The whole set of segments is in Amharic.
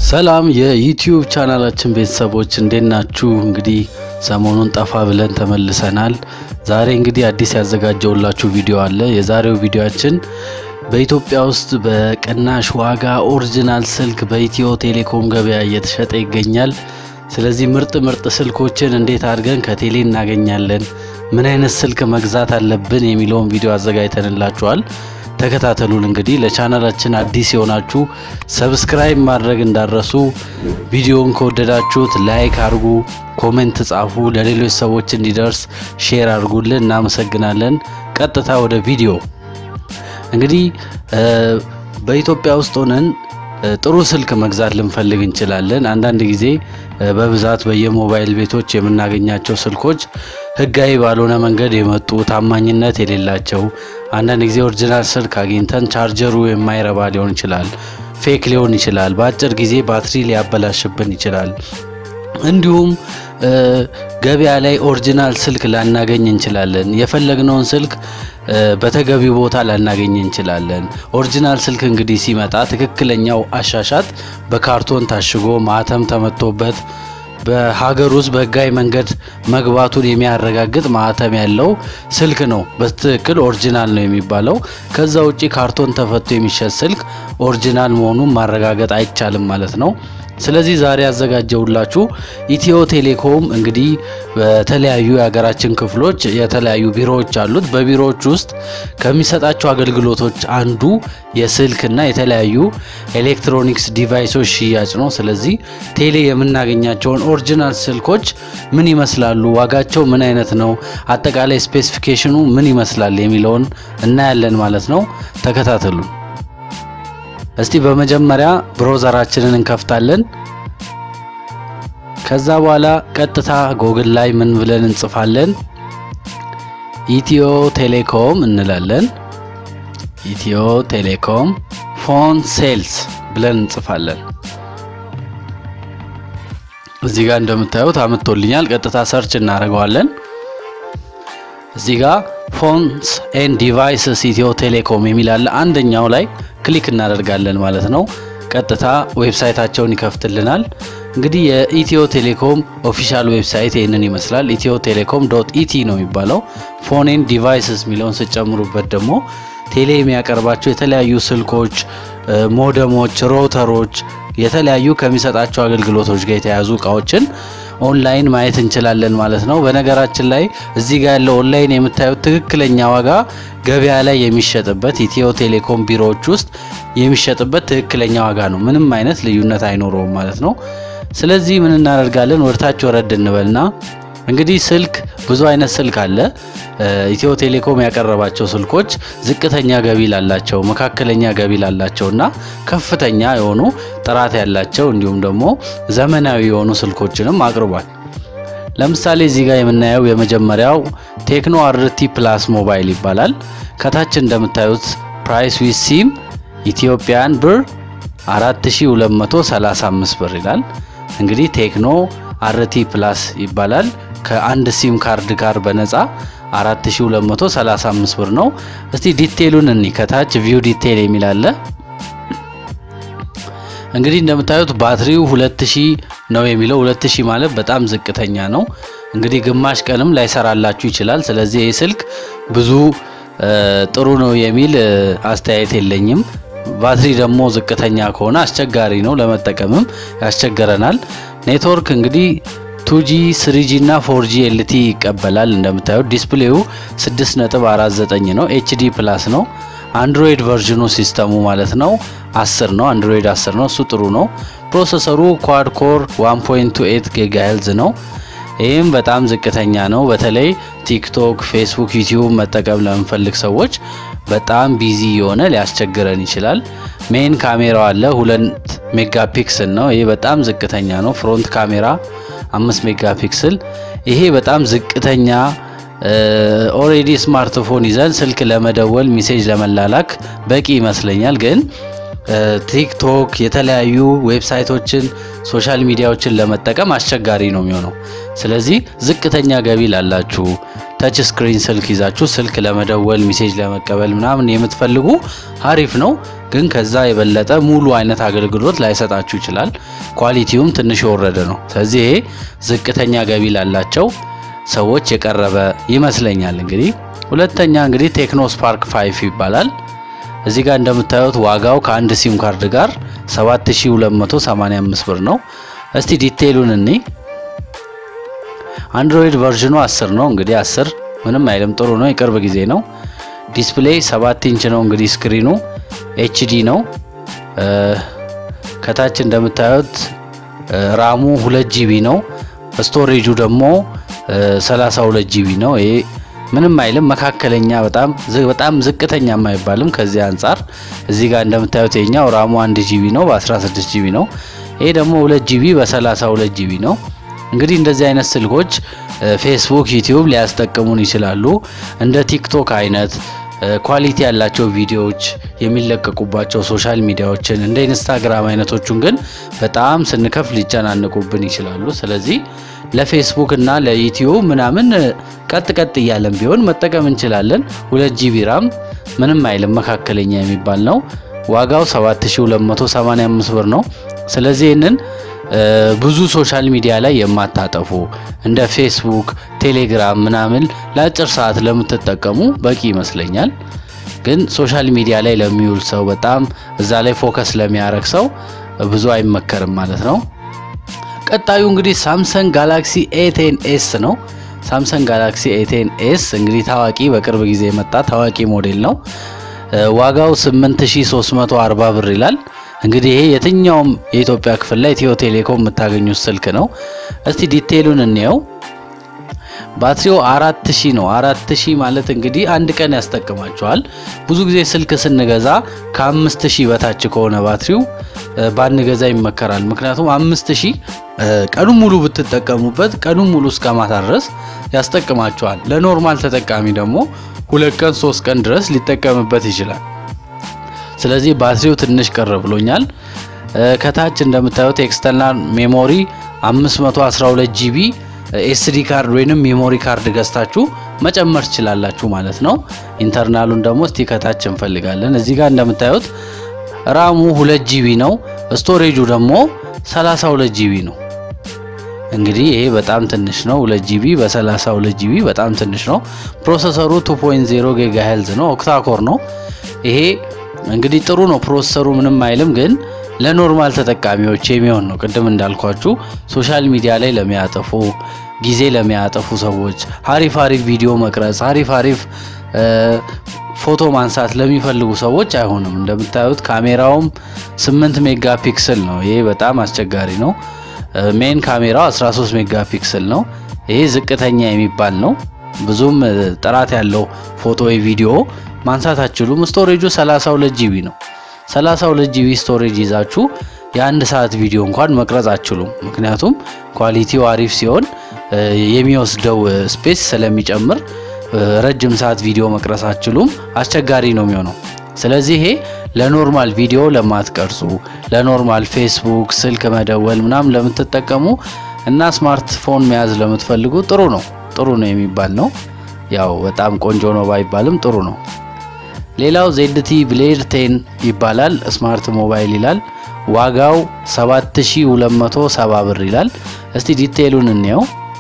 ሰላም የዩቲዩብ ቻናላችን ቤተሰቦች እንዴት ናችሁ? እንግዲህ ሰሞኑን ጠፋ ብለን ተመልሰናል። ዛሬ እንግዲህ አዲስ ያዘጋጀውላችሁ ቪዲዮ አለ። የዛሬው ቪዲዮአችን በኢትዮጵያ ውስጥ በቅናሽ ዋጋ ኦሪጂናል ስልክ በኢትዮ ቴሌኮም ገበያ እየተሸጠ ይገኛል። ስለዚህ ምርጥ ምርጥ ስልኮችን እንዴት አድርገን ከቴሌ እናገኛለን፣ ምን አይነት ስልክ መግዛት አለብን የሚለውን ቪዲዮ አዘጋጅተንላችኋል። ተከታተሉን። እንግዲህ ለቻናላችን አዲስ የሆናችሁ ሰብስክራይብ ማድረግ እንዳረሱ፣ ቪዲዮውን ከወደዳችሁት ላይክ አድርጉ፣ ኮሜንት ጻፉ፣ ለሌሎች ሰዎች እንዲደርስ ሼር አድርጉልን። እናመሰግናለን። ቀጥታ ወደ ቪዲዮ እንግዲህ በኢትዮጵያ ውስጥ ሆነን ጥሩ ስልክ መግዛት ልንፈልግ እንችላለን። አንዳንድ ጊዜ በብዛት በየሞባይል ቤቶች የምናገኛቸው ስልኮች ሕጋዊ ባልሆነ መንገድ የመጡ ታማኝነት የሌላቸው፣ አንዳንድ ጊዜ ኦሪጂናል ስልክ አግኝተን ቻርጀሩ የማይረባ ሊሆን ይችላል፣ ፌክ ሊሆን ይችላል፣ በአጭር ጊዜ ባትሪ ሊያበላሽብን ይችላል። እንዲሁም ገበያ ላይ ኦሪጂናል ስልክ ላናገኝ እንችላለን። የፈለግነውን ስልክ በተገቢ ቦታ ላናገኝ እንችላለን። ኦሪጂናል ስልክ እንግዲህ ሲመጣ ትክክለኛው አሻሻጥ በካርቶን ታሽጎ ማህተም ተመቶበት በሀገር ውስጥ በህጋዊ መንገድ መግባቱን የሚያረጋግጥ ማህተም ያለው ስልክ ነው በትክክል ኦሪጂናል ነው የሚባለው። ከዛ ውጪ ካርቶን ተፈቶ የሚሸጥ ስልክ ኦሪጂናል መሆኑን ማረጋገጥ አይቻልም ማለት ነው። ስለዚህ ዛሬ ያዘጋጀውላችሁ ኢትዮ ቴሌኮም እንግዲህ በተለያዩ የሀገራችን ክፍሎች የተለያዩ ቢሮዎች አሉት። በቢሮዎች ውስጥ ከሚሰጣቸው አገልግሎቶች አንዱ የስልክና የተለያዩ ኤሌክትሮኒክስ ዲቫይሶች ሽያጭ ነው። ስለዚህ ቴሌ የምናገኛቸውን ኦሪጂናል ስልኮች ምን ይመስላሉ፣ ዋጋቸው ምን አይነት ነው፣ አጠቃላይ ስፔሲፊኬሽኑ ምን ይመስላል የሚለውን እናያለን ማለት ነው። ተከታተሉን። እስቲ በመጀመሪያ ብሮዘራችንን እንከፍታለን። ከዛ በኋላ ቀጥታ ጎግል ላይ ምን ብለን እንጽፋለን? ኢትዮ ቴሌኮም እንላለን። ኢትዮ ቴሌኮም ፎን ሴልስ ብለን እንጽፋለን። እዚህ ጋር እንደምታዩት አምጥቶልኛል። ቀጥታ ሰርች እናደርገዋለን። እዚህ ጋር ፎንስ ኤንድ ዲቫይስስ ኢትዮ ቴሌኮም የሚል አለ። አንደኛው ላይ ክሊክ እናደርጋለን ማለት ነው። ቀጥታ ዌብሳይታቸውን ይከፍትልናል። እንግዲህ የኢትዮ ቴሌኮም ኦፊሻል ዌብሳይት ይህንን ይመስላል። ኢትዮ ቴሌኮም ዶት ኢቲ ነው የሚባለው። ፎን ኤንድ ዲቫይስስ የሚለውን ስጨምሩበት ደግሞ ቴሌ የሚያቀርባቸው የተለያዩ ስልኮች፣ ሞደሞች፣ ሮተሮች የተለያዩ ከሚሰጣቸው አገልግሎቶች ጋር የተያዙ እቃዎችን ኦንላይን ማየት እንችላለን ማለት ነው። በነገራችን ላይ እዚህ ጋር ያለው ኦንላይን የምታዩት ትክክለኛ ዋጋ ገበያ ላይ የሚሸጥበት ኢትዮ ቴሌኮም ቢሮዎች ውስጥ የሚሸጥበት ትክክለኛ ዋጋ ነው። ምንም አይነት ልዩነት አይኖረውም ማለት ነው። ስለዚህ ምን እናደርጋለን? ወደታች ወረድ እንበልና እንግዲህ ስልክ ብዙ አይነት ስልክ አለ። ኢትዮ ቴሌኮም ያቀረባቸው ስልኮች ዝቅተኛ ገቢ ላላቸው፣ መካከለኛ ገቢ ላላቸው እና ከፍተኛ የሆኑ ጥራት ያላቸው እንዲሁም ደግሞ ዘመናዊ የሆኑ ስልኮችንም አቅርቧል። ለምሳሌ እዚህ ጋር የምናየው የመጀመሪያው ቴክኖ አርቲ ፕላስ ሞባይል ይባላል። ከታች እንደምታዩት ፕራይስ ዊዝ ሲም ኢትዮጵያን ብር 4235 ብር ይላል። እንግዲህ ቴክኖ አርቲ ፕላስ ይባላል። ከአንድ ሲም ካርድ ጋር በነፃ 4235 ብር ነው። እስቲ ዲቴሉን እኒ ከታች ቪው ዲቴል የሚል አለ። እንግዲህ እንደምታዩት ባትሪው 2000 ነው የሚለው 2000 ማለት በጣም ዝቅተኛ ነው። እንግዲህ ግማሽ ቀንም ላይሰራላችሁ ይችላል። ስለዚህ ይህ ስልክ ብዙ ጥሩ ነው የሚል አስተያየት የለኝም። ባትሪ ደግሞ ዝቅተኛ ከሆነ አስቸጋሪ ነው፣ ለመጠቀምም ያስቸግረናል። ኔትወርክ እንግዲህ ቱጂ ስሪጂ እና ፎርጂ ኤልቲ ይቀበላል። እንደምታዩት ዲስፕሌው 6.49 ነው፣ ኤችዲ ፕላስ ነው። አንድሮይድ ቨርዥኑ ሲስተሙ ማለት ነው 10 ነው፣ አንድሮይድ 10 ነው። እሱ ጥሩ ነው። ፕሮሰሰሩ ኳድ ኮር 1.28 ጊጋሄልዝ ነው። ይህም በጣም ዝቅተኛ ነው። በተለይ ቲክቶክ፣ ፌስቡክ፣ ዩቲዩብ መጠቀም ለምንፈልግ ሰዎች በጣም ቢዚ የሆነ ሊያስቸግረን ይችላል። ሜን ካሜራው አለ ሁለት ሜጋ ፒክስል ነው። ይሄ በጣም ዝቅተኛ ነው። ፍሮንት ካሜራ አምስት ሜጋ ፒክስል ይሄ በጣም ዝቅተኛ ኦሬዲ ስማርትፎን ይዘን ስልክ ለመደወል ሚሴጅ ለመላላክ በቂ ይመስለኛል። ግን ቲክቶክ፣ የተለያዩ ዌብሳይቶችን፣ ሶሻል ሚዲያዎችን ለመጠቀም አስቸጋሪ ነው የሚሆነው። ስለዚህ ዝቅተኛ ገቢ ላላችሁ ተች ስክሪን ስልክ ይዛችሁ ስልክ ለመደወል ሚሴጅ ለመቀበል ምናምን የምትፈልጉ አሪፍ ነው። ግን ከዛ የበለጠ ሙሉ አይነት አገልግሎት ላይሰጣችሁ ይችላል። ኳሊቲውም ትንሽ የወረደ ነው። ስለዚህ ይሄ ዝቅተኛ ገቢ ላላቸው ሰዎች የቀረበ ይመስለኛል። እንግዲህ ሁለተኛ እንግዲህ ቴክኖ ስፓርክ ፋይፍ ይባላል። እዚህ ጋር እንደምታዩት ዋጋው ከአንድ ሲም ካርድ ጋር 7285 ብር ነው። እስቲ ዲቴይሉን እኔ አንድሮይድ ቨርዥኑ 10 ነው። እንግዲህ 10 ምንም አይልም፣ ጥሩ ነው። የቅርብ ጊዜ ነው። ዲስፕሌይ 7 ኢንች ነው። እንግዲህ ስክሪኑ ኤችዲ ነው። ከታች እንደምታዩት ራሙ 2 ጂቢ ነው። ስቶሬጁ ደግሞ 32 ጂቢ ነው። ይሄ ምንም አይልም፣ መካከለኛ በጣም በጣም ዝቅተኛ የማይባልም ከዚህ አንጻር እዚህ ጋር እንደምታዩት የኛው ራሙ 1 ጂቢ ነው በ16 ጂቢ ነው። ይሄ ደግሞ 2 ጂቢ በ32 ጂቢ ነው። እንግዲህ እንደዚህ አይነት ስልኮች ፌስቡክ፣ ዩቲዩብ ሊያስጠቅሙን ይችላሉ። እንደ ቲክቶክ አይነት ኳሊቲ ያላቸው ቪዲዮዎች የሚለቀቁባቸው ሶሻል ሚዲያዎችን እንደ ኢንስታግራም አይነቶቹን ግን በጣም ስንከፍ ሊጨናንቁብን ይችላሉ። ስለዚህ ለፌስቡክ እና ለዩቲዩብ ምናምን ቀጥ ቀጥ እያለን ቢሆን መጠቀም እንችላለን። ሁለት ጂቢ ራም ምንም አይልም መካከለኛ የሚባል ነው። ዋጋው 7285 ብር ነው። ስለዚህ ይህንን ብዙ ሶሻል ሚዲያ ላይ የማታጠፉ እንደ ፌስቡክ፣ ቴሌግራም ምናምን ለአጭር ሰዓት ለምትጠቀሙ በቂ ይመስለኛል። ግን ሶሻል ሚዲያ ላይ ለሚውል ሰው በጣም እዛ ላይ ፎከስ ለሚያደርግ ሰው ብዙ አይመከርም ማለት ነው። ቀጣዩ እንግዲህ ሳምሰንግ ጋላክሲ ኤቴን ኤስ ነው። ሳምሰንግ ጋላክሲ ኤቴን ኤስ እንግዲህ ታዋቂ በቅርብ ጊዜ የመጣ ታዋቂ ሞዴል ነው። ዋጋው 8340 ብር ይላል። እንግዲህ ይሄ የትኛውም የኢትዮጵያ ክፍል ላይ ኢትዮ ቴሌኮም የምታገኙት ስልክ ነው። እስቲ ዲቴይሉን እንየው። ባትሪው አራት ሺህ ነው። አራት ሺህ ማለት እንግዲህ አንድ ቀን ያስጠቅማቸዋል። ብዙ ጊዜ ስልክ ስንገዛ ከአምስት ሺህ በታች ከሆነ ባትሪው ባንገዛ ይመከራል። ምክንያቱም አምስት ሺህ ቀኑን ሙሉ ብትጠቀሙበት ቀኑን ሙሉ እስከ ማታ ድረስ ያስጠቅማቸዋል። ለኖርማል ተጠቃሚ ደግሞ ሁለት ቀን ሶስት ቀን ድረስ ሊጠቀምበት ይችላል። ስለዚህ ባትሪው ትንሽ ቀር ብሎኛል። ከታች እንደምታዩት ኤክስተርናል ሜሞሪ 512 ጂቢ ኤስዲ ካርድ ወይንም ሜሞሪ ካርድ ገዝታችሁ መጨመር ትችላላችሁ ማለት ነው። ኢንተርናሉን ደግሞ እስቲ ከታች እንፈልጋለን። እዚህ ጋር እንደምታዩት ራሙ 2 ጂቢ ነው። ስቶሬጁ ደግሞ 32 ጂቢ ነው። እንግዲህ ይሄ በጣም ትንሽ ነው። 2 ጂቢ በ32 ጂቢ በጣም ትንሽ ነው። ፕሮሰሰሩ 2.0 ጊጋ ሄልዝ ነው። ኦክታኮር ነው። ይሄ እንግዲህ ጥሩ ነው። ፕሮሰሰሩ ምንም አይልም፣ ግን ለኖርማል ተጠቃሚዎች የሚሆን ነው። ቅድም እንዳልኳችሁ ሶሻል ሚዲያ ላይ ለሚያጠፉ ጊዜ ለሚያጠፉ ሰዎች አሪፍ አሪፍ ቪዲዮ መቅረጽ፣ አሪፍ አሪፍ ፎቶ ማንሳት ለሚፈልጉ ሰዎች አይሆንም። እንደምታዩት ካሜራውም 8 ሜጋ ፒክስል ነው። ይሄ በጣም አስቸጋሪ ነው። ሜን ካሜራው 13 ሜጋ ፒክስል ነው። ይሄ ዝቅተኛ የሚባል ነው። ብዙም ጥራት ያለው ፎቶ ወይ ቪዲዮ ማንሳት አትችሉም። ስቶሬጁ 32 ጂቢ ነው። 32 ጂቢ ስቶሬጅ ይዛችሁ የአንድ ሰዓት ቪዲዮ እንኳን መቅረጽ አትችሉም። ምክንያቱም ኳሊቲው አሪፍ ሲሆን የሚወስደው ስፔስ ስለሚጨምር ረጅም ሰዓት ቪዲዮ መቅረጽ አትችሉም። አስቸጋሪ ነው የሚሆነው። ስለዚህ ይሄ ለኖርማል ቪዲዮ ለማትቀርጹ፣ ለኖርማል ፌስቡክ፣ ስልክ መደወል ምናምን ለምትጠቀሙ እና ስማርትፎን መያዝ ለምትፈልጉ ጥሩ ነው ጥሩ ነው የሚባል ነው። ያው በጣም ቆንጆ ነው ባይባልም ጥሩ ነው። ሌላው ዜድቲ ብሌድ ቴን ይባላል። ስማርት ሞባይል ይላል። ዋጋው 7270 ብር ይላል። እስቲ ዲቴይሉን እንየው።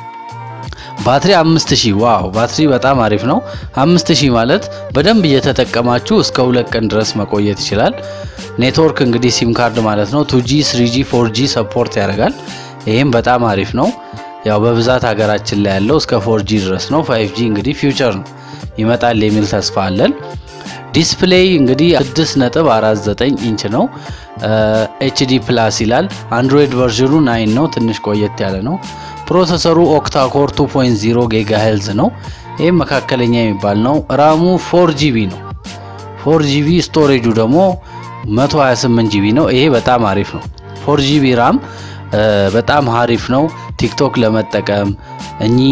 ባትሪ 5000 ዋው! ባትሪ በጣም አሪፍ ነው። 5000 ማለት በደንብ እየተጠቀማችሁ እስከ ሁለት ቀን ድረስ መቆየት ይችላል። ኔትወርክ እንግዲህ ሲም ካርድ ማለት ነው። ቱጂ፣ ስሪጂ፣ ፎርጂ ሰፖርት ያደርጋል። ይሄም በጣም አሪፍ ነው። ያው በብዛት ሀገራችን ላይ ያለው እስከ ፎርጂ ድረስ ነው። ፋይቭጂ እንግዲህ ፊውቸር ነው ይመጣል የሚል ተስፋ አለን። ዲስፕሌይ እንግዲህ 6.49 ኢንች ነው። ኤችዲ ፕላስ ይላል። አንድሮይድ ቨርዥኑ ናይን ነው። ትንሽ ቆየት ያለ ነው። ፕሮሰሰሩ ኦክታኮር 2.0 ጊጋ ሄልዝ ነው። ይህም መካከለኛ የሚባል ነው። ራሙ 4 ጂቢ ነው። 4 ጂቢ ስቶሬጁ ደግሞ 128 ጂቢ ነው። ይሄ በጣም አሪፍ ነው። 4 ጂቢ ራም በጣም አሪፍ ነው። ቲክቶክ ለመጠቀም እኚህ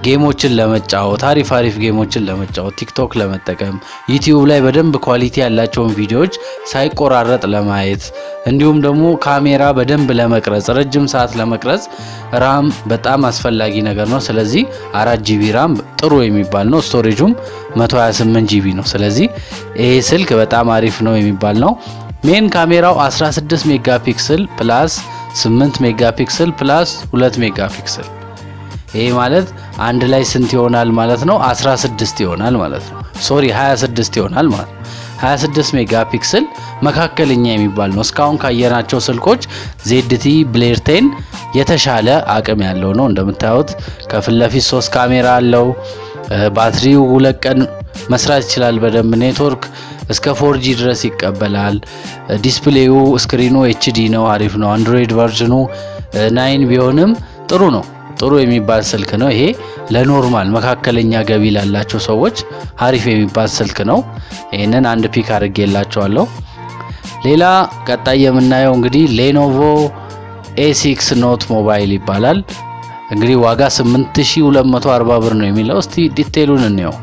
ጌሞችን ለመጫወት አሪፍ አሪፍ ጌሞችን ለመጫወት ቲክቶክ ለመጠቀም ዩቲዩብ ላይ በደንብ ኳሊቲ ያላቸውን ቪዲዮዎች ሳይቆራረጥ ለማየት እንዲሁም ደግሞ ካሜራ በደንብ ለመቅረጽ ረጅም ሰዓት ለመቅረጽ ራም በጣም አስፈላጊ ነገር ነው። ስለዚህ አራት ጂቢ ራም ጥሩ የሚባል ነው። ስቶሬጁም 128 ጂቢ ነው። ስለዚህ ይሄ ስልክ በጣም አሪፍ ነው የሚባል ነው። ሜን ካሜራው 16 ሜጋ ፒክስል ፕላስ 8 ሜጋ ፒክስል ፕላስ 2 ሜጋ ፒክስል ይሄ ማለት አንድ ላይ ስንት ይሆናል ማለት ነው? 16 ይሆናል ማለት ነው። ሶሪ 26 ይሆናል ማለት ነው። 26 ሜጋ ፒክስል መካከለኛ የሚባል ነው። እስካሁን ካየናቸው ስልኮች ዜድቲ ብሌር ቴን የተሻለ አቅም ያለው ነው። እንደምታዩት ከፊት ለፊት ሶስት ካሜራ አለው። ባትሪው ሁለት ቀን መስራት ይችላል በደንብ ኔትወርክ እስከ ፎርጂ ድረስ ይቀበላል። ዲስፕሌዩ ስክሪኑ ኤችዲ ነው፣ አሪፍ ነው። አንድሮይድ ቨርዥኑ ናይን ቢሆንም ጥሩ ነው። ጥሩ የሚባል ስልክ ነው። ይሄ ለኖርማል መካከለኛ ገቢ ላላቸው ሰዎች አሪፍ የሚባል ስልክ ነው። ይህንን አንድ ፒክ አድርጌላቸዋለሁ። ሌላ ቀጣይ የምናየው እንግዲህ ሌኖቮ ኤሲክስ ኖት ሞባይል ይባላል። እንግዲህ ዋጋ 8240 ብር ነው የሚለው። እስቲ ዲቴሉን እንየው።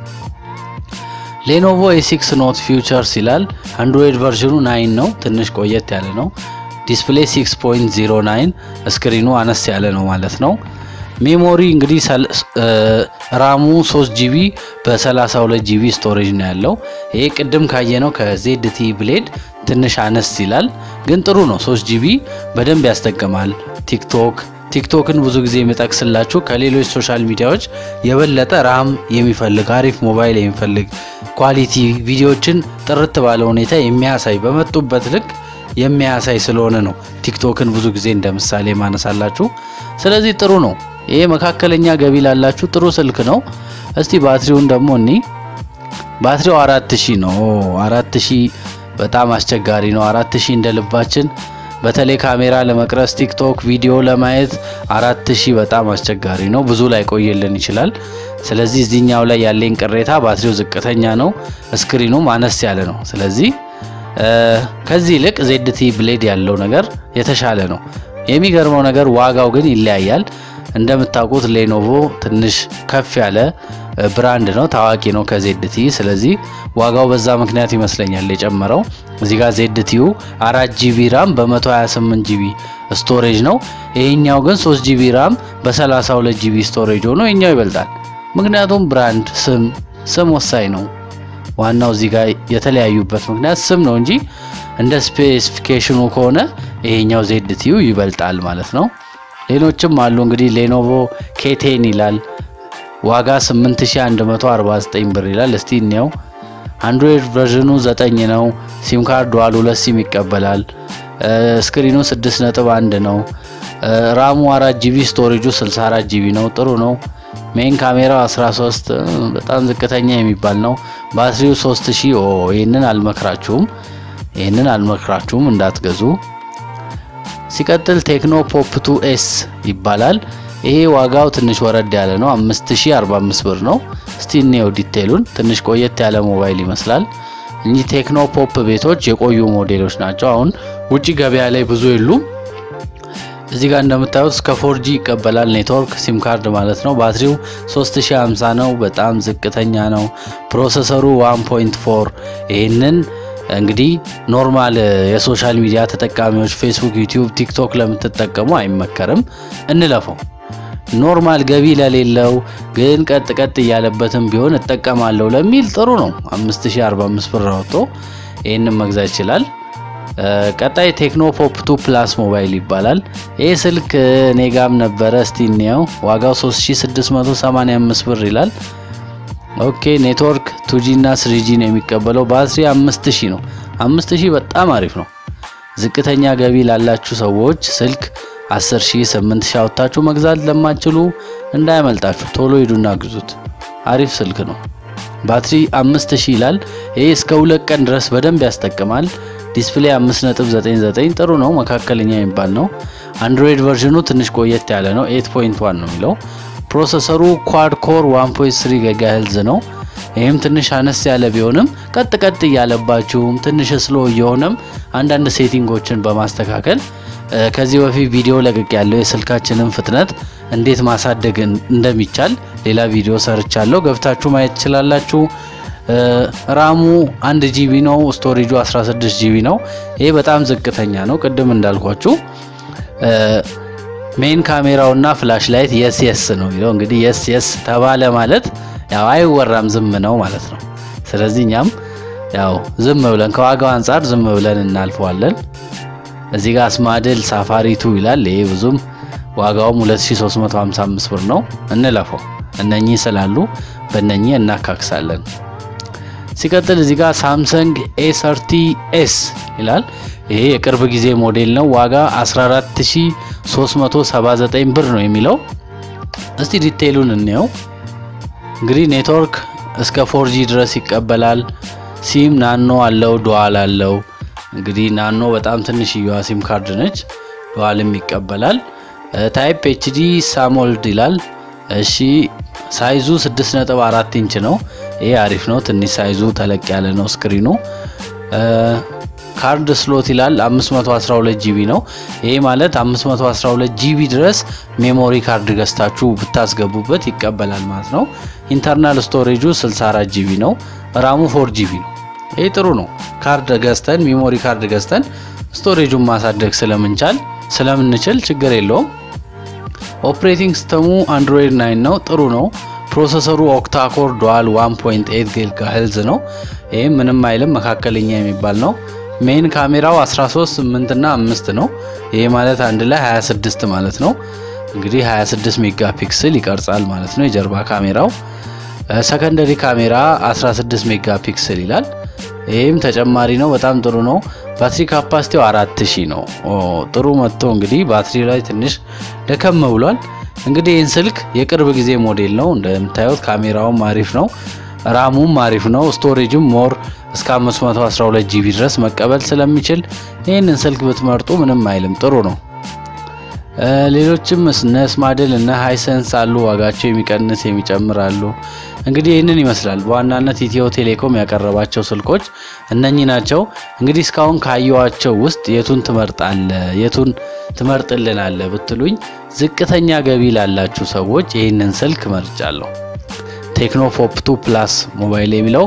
ሌኖቮ ኤሲክስ ኖት ፊውቸርስ ይላል። አንድሮይድ ቨርዥኑ ናይን ነው፣ ትንሽ ቆየት ያለ ነው። ዲስፕሌይ 6.09 ስክሪኑ አነስ ያለ ነው ማለት ነው። ሜሞሪ እንግዲህ ራሙ 3 ጂቢ በ32 ጂቢ ስቶሬጅ ነው ያለው። ይሄ ቅድም ካየነው ከዜድቲ ብሌድ ትንሽ አነስ ይላል፣ ግን ጥሩ ነው። 3 ጂቢ በደንብ ያስጠቅማል። ቲክቶክ ቲክቶክን ብዙ ጊዜ የሚጠቅስላችሁ ከሌሎች ሶሻል ሚዲያዎች የበለጠ ራም የሚፈልግ አሪፍ ሞባይል የሚፈልግ ኳሊቲ ቪዲዮዎችን ጥርት ባለ ሁኔታ የሚያሳይ በመጡበት ልክ የሚያሳይ ስለሆነ ነው ቲክቶክን ብዙ ጊዜ እንደ ምሳሌ ማነሳላችሁ። ስለዚህ ጥሩ ነው። ይሄ መካከለኛ ገቢ ላላችሁ ጥሩ ስልክ ነው። እስቲ ባትሪውን ደግሞ እኒ ባትሪው አራት ሺህ ነው። አራት ሺህ በጣም አስቸጋሪ ነው። አራት ሺህ እንደ ልባችን በተለይ ካሜራ ለመቅረጽ ቲክቶክ ቪዲዮ ለማየት አራት ሺህ በጣም አስቸጋሪ ነው። ብዙ ላይ ቆየልን ይችላል። ስለዚህ እዚህኛው ላይ ያለኝ ቅሬታ ባትሪው ዝቅተኛ ነው፣ ስክሪኑም አነስ ያለ ነው። ስለዚህ ከዚህ ይልቅ ዜድቲ ብሌድ ያለው ነገር የተሻለ ነው። የሚገርመው ነገር ዋጋው ግን ይለያያል። እንደምታውቁት ሌኖቮ ትንሽ ከፍ ያለ ብራንድ ነው፣ ታዋቂ ነው ከዜድቲ። ስለዚህ ዋጋው በዛ ምክንያት ይመስለኛል የጨመረው። እዚህ ጋር ዜድቲዩ አራት ጂቢ ራም በ128 ጂቢ ስቶሬጅ ነው። ይሄኛው ግን 3 ጂቢ ራም በ32 ጂቢ ስቶሬጅ ሆኖ ይሄኛው ይበልጣል። ምክንያቱም ብራንድ ስም ስም ወሳኝ ነው። ዋናው እዚህ ጋር የተለያዩበት ምክንያት ስም ነው እንጂ እንደ ስፔሲፊኬሽኑ ከሆነ ይሄኛው ዜድቲዩ ይበልጣል ማለት ነው። ሌሎችም አሉ እንግዲህ ሌኖቮ ኬቴን ይላል ዋጋ 8149 ብር ይላል። እስቲ እንየው። አንድሮይድ ቨርዥኑ 9 ነው። ሲም ካርድ ዋል ሁለት ሲም ይቀበላል። ስክሪኑ 6.1 ነው። ራሙ 4 ጂቢ ስቶሬጁ 64 ጂቢ ነው። ጥሩ ነው። ሜን ካሜራው 13 በጣም ዝቅተኛ የሚባል ነው። ባትሪው 3000 ኦ ይህንን አልመክራችሁም። ይህንን አልመክራችሁም እንዳትገዙ። ሲቀጥል ቴክኖ ፖፕ ቱ ኤስ ይባላል። ይሄ ዋጋው ትንሽ ወረድ ያለ ነው። 5045 ብር ነው። እስቲ እንየው ዲቴሉን። ትንሽ ቆየት ያለ ሞባይል ይመስላል። እኚህ ቴክኖ ፖፕ ቤቶች የቆዩ ሞዴሎች ናቸው። አሁን ውጪ ገበያ ላይ ብዙ የሉም። እዚህ ጋር እንደምታዩት እስከ ፎርጂ ይቀበላል ኔትወርክ ሲም ካርድ ማለት ነው። ባትሪው 3050 ነው። በጣም ዝቅተኛ ነው። ፕሮሰሰሩ 1.4 ይህንን እንግዲህ ኖርማል የሶሻል ሚዲያ ተጠቃሚዎች ፌስቡክ፣ ዩቲዩብ፣ ቲክቶክ ለምትጠቀሙ አይመከርም። እንለፈው። ኖርማል ገቢ ለሌለው ግን ቀጥ ቀጥ እያለበትም ቢሆን እጠቀማለሁ ለሚል ጥሩ ነው። 5045 ብር አውጥቶ ይህንን መግዛት ይችላል። ቀጣይ ቴክኖ ፖፕ ቱ ፕላስ ሞባይል ይባላል። ይህ ስልክ እኔ ጋም ነበረ። እስቲ እንየው። ዋጋው 3685 ብር ይላል። ኦኬ ኔትወርክ ቱጂ እና ስሪጂ ነው የሚቀበለው። ባትሪ 5000 ነው። 5000 በጣም አሪፍ ነው። ዝቅተኛ ገቢ ላላችሁ ሰዎች ስልክ 10000 8000 አውጥታችሁ መግዛት ለማትችሉ እንዳያመልጣችሁ፣ ቶሎ ሂዱና ግዙት። አሪፍ ስልክ ነው። ባትሪ 5000 ይላል። ይሄ እስከ ሁለት ቀን ድረስ በደንብ ያስጠቅማል። ዲስፕሌይ 5.99 ጥሩ ነው፣ መካከለኛ የሚባል ነው። አንድሮይድ ቨርዥኑ ትንሽ ቆየት ያለ ነው። 8.1 ነው የሚለው ፕሮሰሰሩ ኳድ ኮር 1.3 ጊጋሄልዝ ነው። ይህም ትንሽ አነስ ያለ ቢሆንም ቀጥ ቀጥ እያለባችሁም ትንሽ ስሎ እየሆነም አንዳንድ ሴቲንጎችን በማስተካከል ከዚህ በፊት ቪዲዮ ለቅቅ ያለው የስልካችንን ፍጥነት እንዴት ማሳደግ እንደሚቻል ሌላ ቪዲዮ ሰርቻለሁ፣ ገብታችሁ ማየት ትችላላችሁ። ራሙ አንድ ጂቢ ነው። ስቶሬጁ 16 ጂቢ ነው። ይሄ በጣም ዝቅተኛ ነው። ቅድም እንዳልኳችሁ ሜን ካሜራው እና ፍላሽ ላይት የስ የስ ነው የሚለው እንግዲህ የስ የስ ተባለ ማለት ያው አይወራም ዝም ነው ማለት ነው። ስለዚህ እኛም ያው ዝም ብለን ከዋጋው አንጻር ዝም ብለን እናልፈዋለን። እዚህ ጋር አስማድል ሳፋሪቱ ይላል። ይሄ ብዙም ዋጋውም 2355 ብር ነው። እንለፈው። እነኚህ ስላሉ በእነኚህ እናካክሳለን። ሲቀጥል እዚህ ጋር ሳምሰንግ ኤ ሰርቲ ኤስ ይላል። ይሄ የቅርብ ጊዜ ሞዴል ነው። ዋጋ 14379 ብር ነው የሚለው። እስቲ ዲቴይሉን እንየው። እንግዲህ ኔትወርክ እስከ ፎርጂ ድረስ ይቀበላል። ሲም ናኖ አለው፣ ዱዋል አለው። እንግዲህ ናኖ በጣም ትንሽየዋ ሲም ካርድ ነች። ዱዋልም ይቀበላል። ታይፕ ኤችዲ ሳሞልድ ይላል። እሺ ሳይዙ 6.4 ኢንች ነው። ይሄ አሪፍ ነው። ትንሽ ሳይዙ ተለቅ ያለ ነው ስክሪኑ። ካርድ ስሎት ይላል 512 ጂቢ ነው። ይሄ ማለት 512 ጂቢ ድረስ ሜሞሪ ካርድ ገዝታችሁ ብታስገቡበት ይቀበላል ማለት ነው። ኢንተርናል ስቶሬጁ 64 ጂቢ ነው። ራሙ 4 ጂቢ ነው። ይሄ ጥሩ ነው። ካርድ ገዝተን ሜሞሪ ካርድ ገዝተን ስቶሬጁን ማሳደግ ስለምንቻል ስለምንችል ችግር የለውም። ኦፕሬቲንግ ሲስተሙ አንድሮይድ 9 ነው። ጥሩ ነው። ፕሮሰሰሩ ኦክታኮር ዱዋል 1.8 ጊጋሄልዝ ነው። ይህም ምንም አይልም መካከለኛ የሚባል ነው። ሜን ካሜራው 13 8 እና 5 ነው። ይሄ ማለት አንድ ላይ 26 ማለት ነው። እንግዲህ 26 ሜጋ ፒክስል ይቀርጻል ማለት ነው የጀርባ ካሜራው። ሰከንደሪ ካሜራ 16 ሜጋ ፒክስል ይላል። ይህም ተጨማሪ ነው። በጣም ጥሩ ነው። ባትሪ ካፓሲቲው 4000 ነው። ጥሩ መጥቶ እንግዲህ ባትሪ ላይ ትንሽ ደከም ብሏል። እንግዲህ ይህን ስልክ የቅርብ ጊዜ ሞዴል ነው። እንደምታዩት ካሜራውም አሪፍ ነው። ራሙም አሪፍ ነው። ስቶሬጅም ሞር እስከ 512 ጂቢ ድረስ መቀበል ስለሚችል ይህንን ስልክ ብትመርጡ ምንም አይልም፣ ጥሩ ነው። ሌሎችም እነ ስማድል እነ ሃይሰንስ አሉ። ዋጋቸው የሚቀንስ የሚጨምር አሉ። እንግዲህ ይህንን ይመስላል በዋናነት ኢትዮ ቴሌኮም ያቀረባቸው ስልኮች እነኚህ ናቸው። እንግዲህ እስካሁን ካየዋቸው ውስጥ የቱን ትመርጣለ የቱን ትመርጥልናለ ብትሉኝ ዝቅተኛ ገቢ ላላችሁ ሰዎች ይህንን ስልክ መርጫለሁ። ቴክኖ ፖፕ 2 ፕላስ ሞባይል የሚለው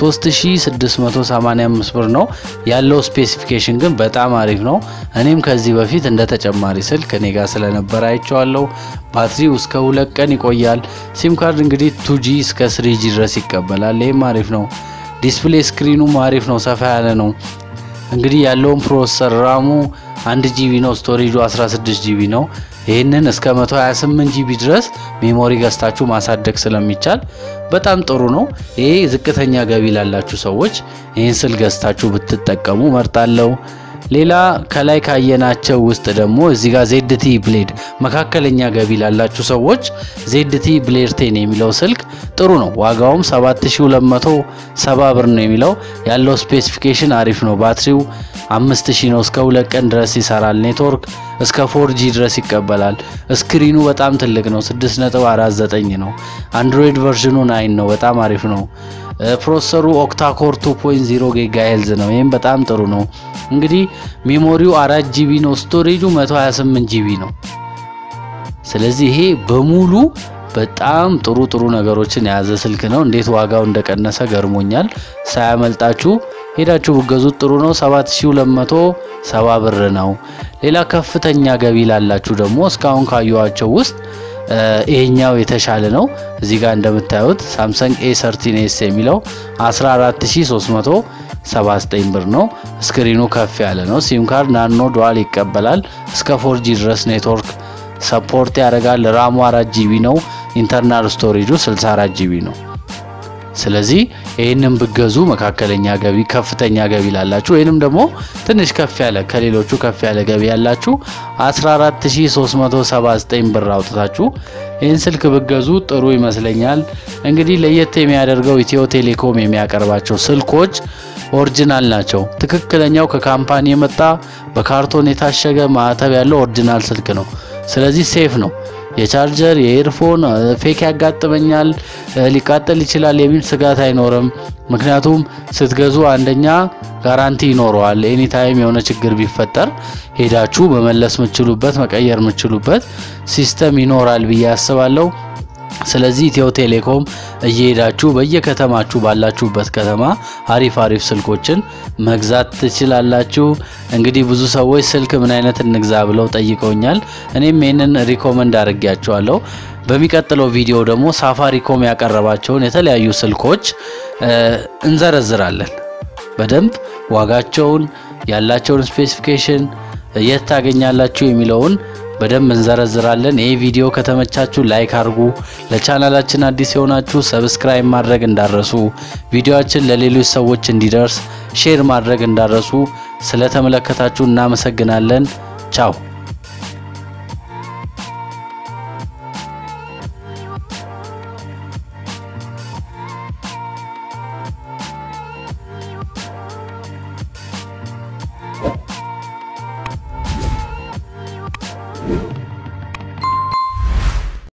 3685 ብር ነው ያለው። ስፔሲፊኬሽን ግን በጣም አሪፍ ነው። እኔም ከዚህ በፊት እንደ ተጨማሪ ስልክ እኔ ጋር ስለነበረ አይቼዋለሁ። ባትሪው እስከ ሁለት ቀን ይቆያል። ሲም ካርድ እንግዲህ ቱጂ እስከ ስሪጂ ድረስ ይቀበላል። ይህም አሪፍ ነው። ዲስፕሌይ ስክሪኑም አሪፍ ነው፣ ሰፋ ያለ ነው። እንግዲህ ያለውን ፕሮሰሰር ራሙ አንድ ጂቢ ነው፣ ስቶሬጁ 16 ጂቢ ነው። ይህንን እስከ 128 ጂቢ ድረስ ሜሞሪ ገዝታችሁ ማሳደግ ስለሚቻል በጣም ጥሩ ነው። ይሄ ዝቅተኛ ገቢ ላላችሁ ሰዎች ይህን ስል ገዝታችሁ ብትጠቀሙ መርጣለሁ። ሌላ ከላይ ካየናቸው ውስጥ ደግሞ እዚህ ጋር ዜድቲ ብሌድ መካከለኛ ገቢ ላላችሁ ሰዎች ዜድቲ ብሌድ ቴን የሚለው ስልክ ጥሩ ነው። ዋጋውም 7270 ብር ነው የሚለው ያለው ስፔሲፊኬሽን አሪፍ ነው። ባትሪው 5000 ነው። እስከ ሁለት ቀን ድረስ ይሰራል። ኔትወርክ እስከ ፎርጂ ድረስ ይቀበላል። ስክሪኑ በጣም ትልቅ ነው፣ 6.49 ነው። አንድሮይድ ቨርዥኑ ናይን ነው። በጣም አሪፍ ነው። ፕሮሰሰሩ ኦክታኮር 2.0 ጊጋ ሄልዝ ነው። ይህም በጣም ጥሩ ነው። እንግዲህ ሜሞሪው 4 ጂቢ ነው። ስቶሬጁ 128 ጂቢ ነው። ስለዚህ ይሄ በሙሉ በጣም ጥሩ ጥሩ ነገሮችን የያዘ ስልክ ነው። እንዴት ዋጋው እንደቀነሰ ገርሞኛል። ሳያመልጣችሁ ሄዳችሁ ብገዙት ጥሩ ነው። 7270 ብር ነው። ሌላ ከፍተኛ ገቢ ላላችሁ ደግሞ እስካሁን ካየኋቸው ውስጥ ይሄኛው የተሻለ ነው። እዚህ ጋር እንደምታዩት ሳምሰንግ ኤ ሰርቲን ኤስ የሚለው 14379 ብር ነው። ስክሪኑ ከፍ ያለ ነው። ሲም ካርድ ናኖ ዱዋል ይቀበላል። እስከ ፎርጂ ድረስ ኔትወርክ ሰፖርት ያደርጋል። ራሙ 4 ጂቢ ነው። ኢንተርናል ስቶሬጁ 64 ጂቢ ነው። ስለዚህ ይህንን ብገዙ መካከለኛ ገቢ፣ ከፍተኛ ገቢ ላላችሁ ወይንም ደግሞ ትንሽ ከፍ ያለ ከሌሎቹ ከፍ ያለ ገቢ ያላችሁ 14379 ብር አውጥታችሁ ይህን ስልክ ብገዙ ጥሩ ይመስለኛል። እንግዲህ ለየት የሚያደርገው ኢትዮ ቴሌኮም የሚያቀርባቸው ስልኮች ኦሪጂናል ናቸው። ትክክለኛው ከካምፓኒ የመጣ በካርቶን የታሸገ ማዕተብ ያለው ኦሪጂናል ስልክ ነው። ስለዚህ ሴፍ ነው። የቻርጀር የኤርፎን ፌክ ያጋጥመኛል ሊቃጠል ይችላል የሚል ስጋት አይኖርም። ምክንያቱም ስትገዙ አንደኛ ጋራንቲ ይኖረዋል። ኤኒታይም የሆነ ችግር ቢፈጠር ሄዳችሁ መመለስ የምችሉበት መቀየር የምችሉበት ሲስተም ይኖራል ብዬ አስባለሁ። ስለዚህ ኢትዮ ቴሌኮም እየሄዳችሁ በየከተማችሁ ባላችሁበት ከተማ አሪፍ አሪፍ ስልኮችን መግዛት ትችላላችሁ። እንግዲህ ብዙ ሰዎች ስልክ ምን አይነት እንግዛ ብለው ጠይቀውኛል። እኔም ይህንን ሪኮመንድ አድርጌያቸዋለሁ። በሚቀጥለው ቪዲዮ ደግሞ ሳፋሪኮም ያቀረባቸውን የተለያዩ ስልኮች እንዘረዝራለን። በደንብ ዋጋቸውን፣ ያላቸውን ስፔሲፊኬሽን፣ የት ታገኛላችሁ የሚለውን በደንብ እንዘረዝራለን። ይህ ቪዲዮ ከተመቻችሁ ላይክ አድርጉ። ለቻናላችን አዲስ የሆናችሁ ሰብስክራይብ ማድረግ እንዳረሱ፣ ቪዲዮአችን ለሌሎች ሰዎች እንዲደርስ ሼር ማድረግ እንዳረሱ። ስለተመለከታችሁ እናመሰግናለን። ቻው